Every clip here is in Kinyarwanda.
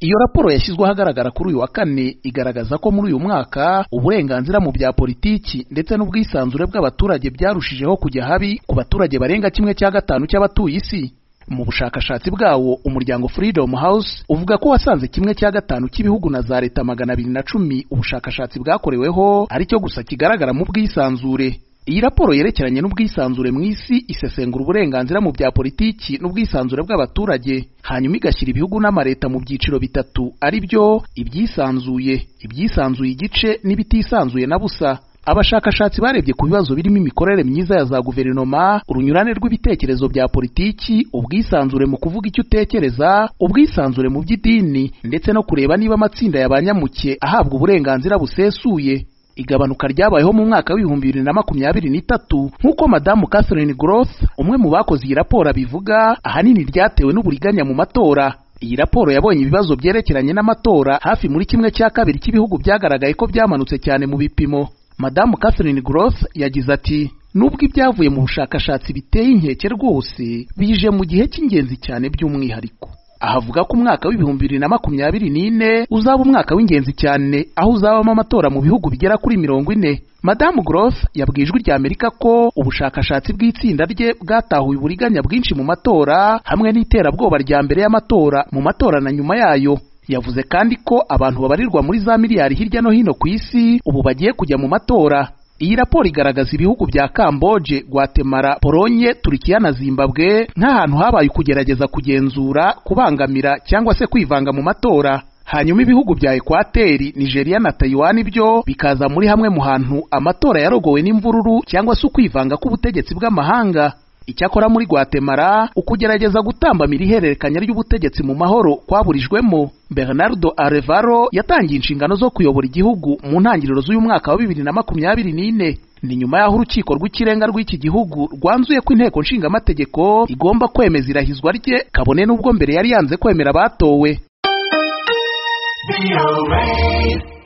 iyo raporo yashyizwe ahagaragara kuri uyu wa kane igaragaza ko muri uyu mwaka uburenganzira mu bya politiki ndetse n'ubwisanzure bw'abaturage byarushijeho kujya habi ku baturage barenga kimwe cya gatanu cy'abatuye isi mu bushakashatsi bwawo umuryango Freedom House uvuga ko wasanze kimwe cya gatanu cy'ibihugu na za leta magana abiri na cumi ubushakashatsi bwakoreweho ari cyo gusa kigaragara mu bwisanzure iyi raporo yerekeranye n'ubwisanzure mu isi isesengura uburenganzira mu bya politiki n'ubwisanzure bw'abaturage hanyuma igashyira ibihugu n'amaleta mu byiciro bitatu ari byo ibyisanzuye ibyisanzuye igice n'ibitisanzuye na busa abashakashatsi barebye ku bibazo birimo imikorere myiza ya za guverinoma urunyurane rw'ibitekerezo bya politiki ubwisanzure mu kuvuga icyo utekereza ubwisanzure mu by'idini ndetse no kureba niba amatsinda ya ba nyamuke ahabwa uburenganzira busesuye igabanuka ryabayeho mu mwaka w'ibihumbi bibiri na makumyabiri n'itatu nk'uko madamu catherine groth umwe mu bakoze iyi raporo abivuga ahanini ryatewe n'uburiganya mu matora iyi raporo yabonye ibibazo byerekeranye n'amatora hafi muri kimwe cya kabiri cy'ibihugu byagaragaye ko byamanutse cyane mu bipimo madamu catherine groth yagize ati nubwo ibyavuye mu bushakashatsi biteye inkeke rwose bije mu gihe cy'ingenzi cyane by'umwihariko ahavuga ko umwaka w'ibihumbi bibiri na makumyabiri n'ine uzaba umwaka w'ingenzi cyane aho uzabamo amatora mu bihugu bigera kuri mirongo ine madamu groth yabwiye ijwi ry'amerika ko ubushakashatsi bw'itsinda rye bwatahuye uburiganya bwinshi mu matora hamwe n'iterabwoba rya mbere y'amatora mu matora na nyuma yayo yavuze kandi ko abantu babarirwa muri za miliyari hirya no hino ku isi ubu bagiye kujya mu matora iyi raporo igaragaza ibihugu bya Kamboje, Guatemala, Polonye, Turikiya na Zimbabwe nk'ahantu habaye ukugerageza kugenzura, kubangamira cyangwa se kwivanga mu matora. Hanyuma ibihugu bya Ekwateri, Nigeria na Taiwan byo bikaza muri hamwe mu hantu amatora yarogowe n'imvururu cyangwa se ukwivanga k'ubutegetsi bw'amahanga. Icyakora muri Guatemala ukugerageza gutambamira ihererekanya ry'ubutegetsi mu mahoro kwaburijwemo. Bernardo Arevalo yatangiye inshingano zo kuyobora igihugu mu ntangiriro z'uyu mwaka wa bibiri na makumyabiri n'ine. Ni nyuma y'aho urukiko rw'ikirenga rw'iki gihugu rwanzuye ko inteko nshingamategeko igomba kwemeza irahizwa rye kabone n'ubwo mbere yari yanze kwemera abatowe.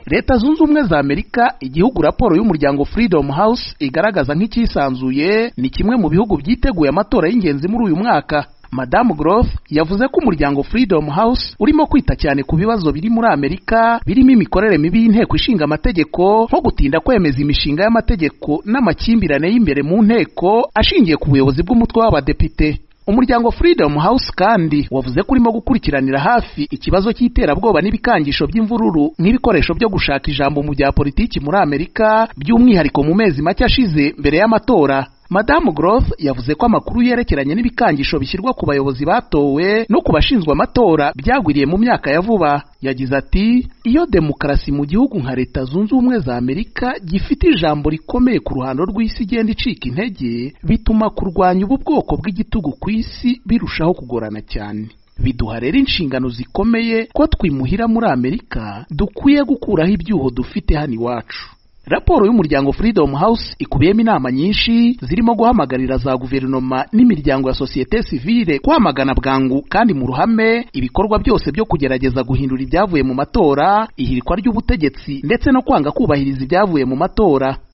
leta zunze ubumwe za amerika igihugu raporo y'umuryango freedom house igaragaza nk'icyisanzuye ni kimwe mu bihugu byiteguye amatora y'ingenzi muri uyu mwaka madamu groth yavuze ko umuryango freedom house urimo kwita cyane ku bibazo biri muri amerika birimo imikorere mibi y'inteko ishinga amategeko nko gutinda kwemeza imishinga y'amategeko n'amakimbirane y'imbere mu nteko ashingiye ku buyobozi bw'umutwe w'abadepite umuryango freedom house kandi wavuze ko urimo gukurikiranira hafi ikibazo cy'iterabwoba n'ibikangisho by'imvururu nk'ibikoresho byo gushaka ijambo mu bya politiki muri amerika by'umwihariko mu mezi make ashize mbere y'amatora madamu groth yavuze ko amakuru yerekeranye n'ibikangisho bishyirwa ku bayobozi batowe no ku bashinzwe amatora byagwiriye mu myaka ya vuba yagize ati iyo demokarasi mu gihugu nka leta zunze ubumwe za amerika gifite ijambo rikomeye ku ruhando rw'isi igenda icika intege bituma kurwanya ubu bwoko bw'igitugu ku isi birushaho kugorana cyane biduha rero inshingano zikomeye ko twimuhira muri amerika dukwiye gukuraho ibyuho dufite hano iwacu raporo y'umuryango freedom house ikubiyemo inama nyinshi zirimo guhamagarira za guverinoma n'imiryango ya sosiyete sivile kwamagana bwangu kandi mu ruhame ibikorwa byose byo kugerageza guhindura ibyavuye mu matora ihirikwa ry'ubutegetsi ndetse no kwanga kubahiriza ibyavuye mu matora